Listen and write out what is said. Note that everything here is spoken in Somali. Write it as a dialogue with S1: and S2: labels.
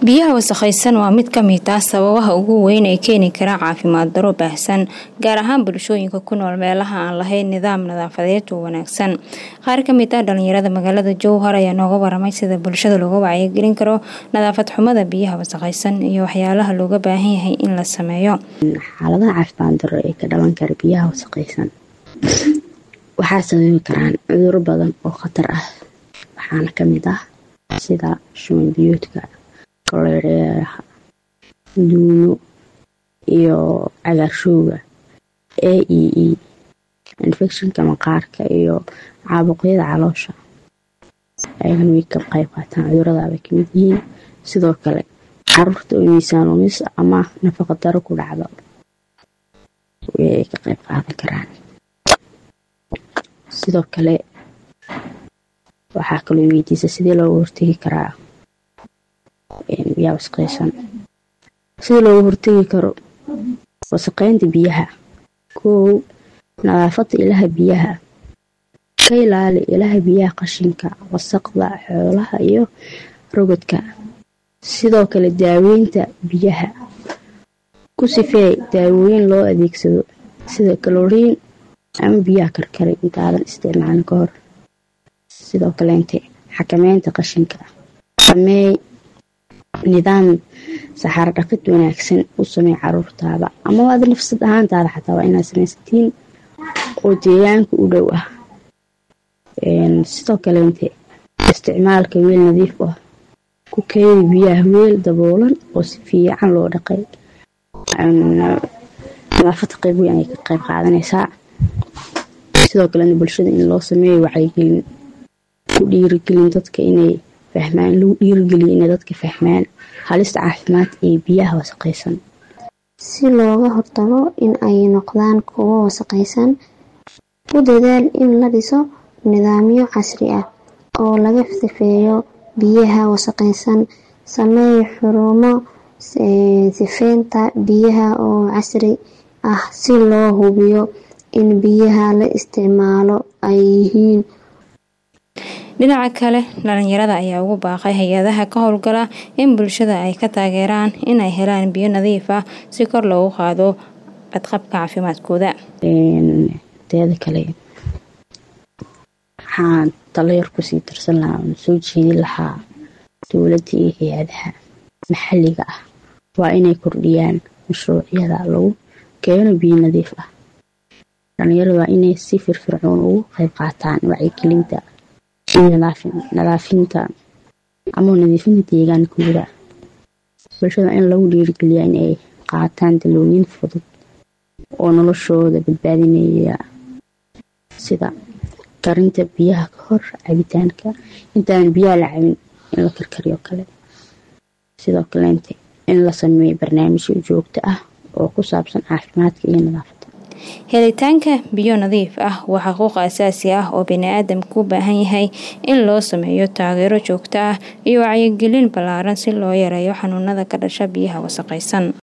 S1: biyaha wasakhaysan waa mid ka mid ah sababaha ugu weyn ee keeni kara caafimaad daro baahsan gaar ahaan bulshooyinka ku nool meelaha aan lahayn nidaam nadaafadeed oo wanaagsan qaar ka mid ah dhalinyarada magaalada jowhar ayaa nooga waramay sida bulshada looga wacyigelin karo nadaafad xumada biyaha wasakhaysan iyo waxyaalaha looga baahan yahay in la sameeyo
S2: xaaladaha caafimaad daro ee ka dhalan kara biyaha wasakhaysan waxaa sababi karaan cuduro badan oo khatar ah waxaana kamid ah sida shuman biyoodka kolereeraha duumo iyo cagaarshowga a e e infectionka maqaarka iyo caabuqyada caloosha ayagana way ka qayb qaataan cuduradaabay kamid yihiin sidoo kale caruurta oo miisaan lumis ama nafaqa daro ku dhacdo way ka qayb qaadan karaan sidoo kale waxaa kaloo weydiisa sidii looga hortegi karaa biyaha wasaqeysan sidii looga hortegi karo wasaqeynta biyaha koow nadaafada ilaha biyaha ka ilaali ilaha biyaha qashinka wasaqda xoolaha iyo rogodka sidoo kale daaweynta biyaha ku sifeey daawooyin loo adeegsado sida kaloriin ama biyaha karkaray intaadan isticmaalin ka hor sidoo kaleente xakameynta qashinka sameey nidaam saxaar dhaqid wanaagsan u samey caruurtaada ama aad nafsad ahaantaada xataa waa inaad samaysatiin oo deegaanka u dhow ah sidoo kaleente isticmaalka weel nadiif ah ku keeni biyaha weel daboolan oo si fiican loo dhaqay nadaafada qayb weyn ayay ka qayb qaadanaysaa sidoo kalena bulshada in loo sameeyo wacyigelin ku dhiirigelin dadka inay fahmaan lagu dhiirigeliyo inay dadka fahmaan halista caafimaad ee biyaha wasaqaysan
S3: si looga hortago in ay noqdaan kuwo wasaqaysan u dadaal in la dhiso nidaamyo casri ah oo laga sifeeyo biyaha wasaqaysan sameey xurumo sifeynta biyaha oo casri ah si loo hubiyo in biyaha la isticmaalo ay yihiin
S1: dhinaca kale dhalinyarada ayaa ugu baaqay hay-adaha ka howlgala in bulshada ay ka taageeraan inay helaan biyo nadiif ah si kor loogu qaado badqabka caafimaadkooda
S2: teeda kale waxaan talayar kusii darsan lahaa oon soo jeedin lahaa dowladda iyo hay-adaha maxalliga ah waa inay kordhiyaan mashruucyada lagu keeno biyo nadiif ah dhalinyarada waa inay si firfircoon ugu qayb qaataan wacyigelinta nadaafinta ama nadiifinta deegaankooda bulshada in lagu dhiirigeliyaa in ay qaataan dalooyin fudud oo noloshooda badbaadinaya sida karinta biyaha ka hor cabitaanka intaan biyaha la cabin in la karkariyo kale sidoo kaleente in la sameeyo barnaamijyo joogto ah oo ku saabsan caafimaadka iyo nadaafada
S1: helitaanka biyo nadiif ah waa xuquuq asaasi ah oo bani-aadamku u baahan yahay in loo sameeyo taageero joogto ah iyo wacyigelin ballaaran si loo yareeyo xanuunada ka dhasha biyaha wasaqaysan